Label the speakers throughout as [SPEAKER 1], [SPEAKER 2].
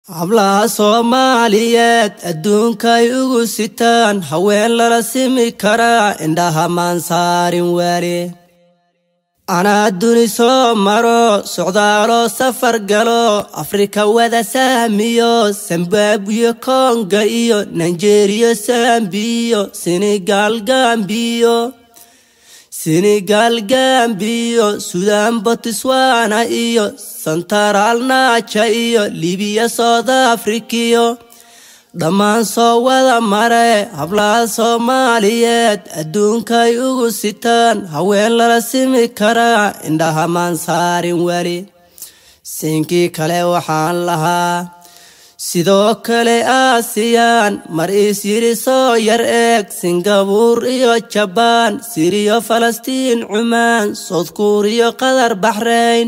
[SPEAKER 1] hablaha soomaaliyeed adduunkay ugu sitaan haween lala simi karaa indhaha maan saarin weli anaa duni soo maro socdaaloo safar galo afrika wada saamiyo zimbabwiyo konga iyo nigeriya sambiyo senegal gambiyo senegal gambiyo sudan botswana iyo sentaraal naaja iyo libiya south afrikiyo dhammaan soo wada mare hablaha soomaaliyeed adduunkay ugu sitaan haween lala simi karaa indhaha maan saarin weli siinkii kale waxaan lahaa sidoo kale aasiyaan mar iis yidhi soo yar eeg singabuur iyo jabaan siriyo falastiin cumaan soodkuuriyo qatar baxrayn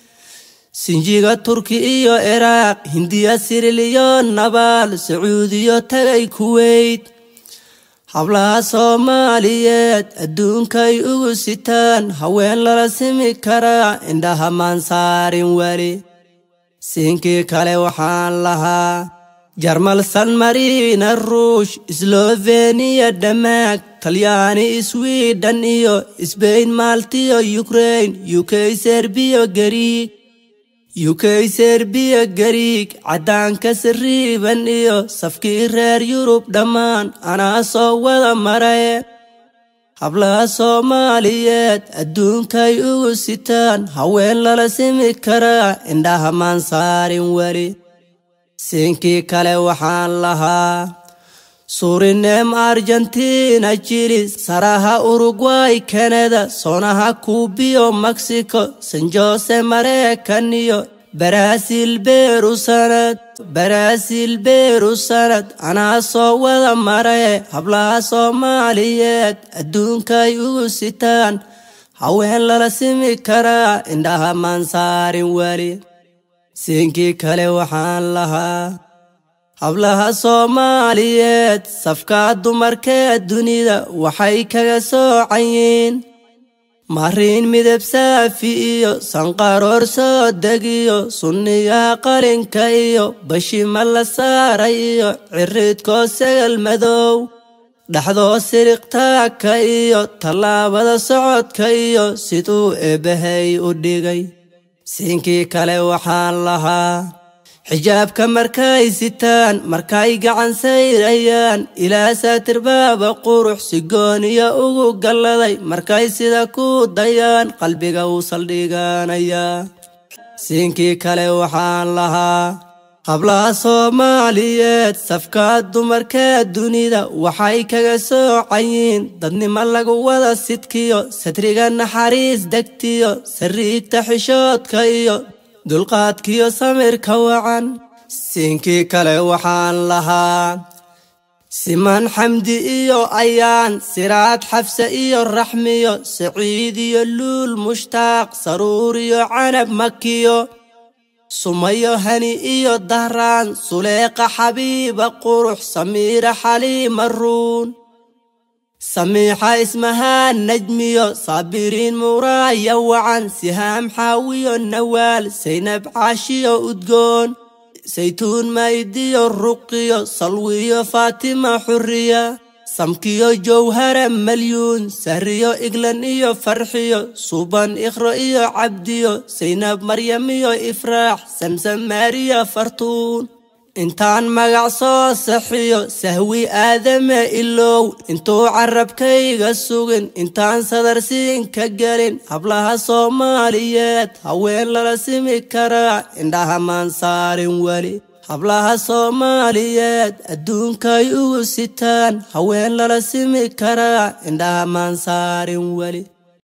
[SPEAKER 1] sinjiga turki iyo ciraaq hindiya siriliyo nabaal sacuudiyo tagay kuweyt hablaha soomaaliyeed adduunkay ugu sitaan haween lala simi karaa indhaha maan saarin weli siinkii kale waxaan lahaa jarmal san marina ruush sloveniya dhamaag talyaani swiden iyo sbain maaltiyo ukrain uk serbiyo gariig uk serbiya gariig caddaanka sariiban iyo safkii reer yurub dhammaan anaa soo wada maraye hablaha soomaaliyeed adduunkay ugu sitaan haween lala simi karaa indhaha maan saarin weli siinkii kale waxaan lahaa surinem argentina jili saraha urugway kanada sonaha kuubiyo mexico san jose mareykan iyo baraasil beeru sanad baraasil beeru sanad anaa soo wada maraye hablaha soomaaliyeed adduunkay ugu sitaan haween lala simi karaa indhaha maan saarin weli siinkii kale waxaan lahaa hablaha soomaaliyeed safkaa dumarkee dunida waxay kaga soocayiin mariin midab saafi iyo sanqaroor soo degiyo sunniyaha qalinka iyo bashima la saaray iyo ciridkoo sagal madow dhaxdoo siriqtaaka iyo tallaabada socodka iyo siduu eebbahay u dhigay siinkii kale waxaan lahaa xijaabka markay sitaan markay gacan sayrayaan ilaa saatirbaaba qurux si gooniya ugu galladay markay sida ku dayaan qalbiga uu saldhiganayaa siinkii kale waxaan lahaa hablaha soomaaliyeed safkaa dumarkee dunida waxay kaga soocayiin dadnimo lagu wada sidkiyo satriga naxariis degtiyo sariigta xishoodka iyo dulqaadkiyo samirka wacan siinkii kale waxaan lahaa siman xamdi iyo ayaan siraad xabse iyo raxmiyo saciid iyo luul mushtaaq saruur iyo canab makiyo sumayo hani iyo dahraan suleeqa xabiiba qurux samiira xaliima ruun samiixa ismahaan najmiyo saabiriin muraaya wacan sihaam xaawiyo nawaal saynab caashiyo udgoon saytuun maydiyo ruqiyo salwiyo faatima xuriya samkiyo jowhara malyuun sahriyo iglan iyo farxiyo suban ikhro iyo cabdiyo saynab maryam iyo ifraax samsam maariya fartuun intaan magac soo saxiyo sahwi aadame ilow intuu carabkayga sugin intaan sadarsiin ka gelin hablaha soomaaliyeed haween lala simi karaa indhaha maan saarin weli hablaha soomaaliyeed adduunkay ugu sitaan haween lala simi karaa indhaha maan saarin weli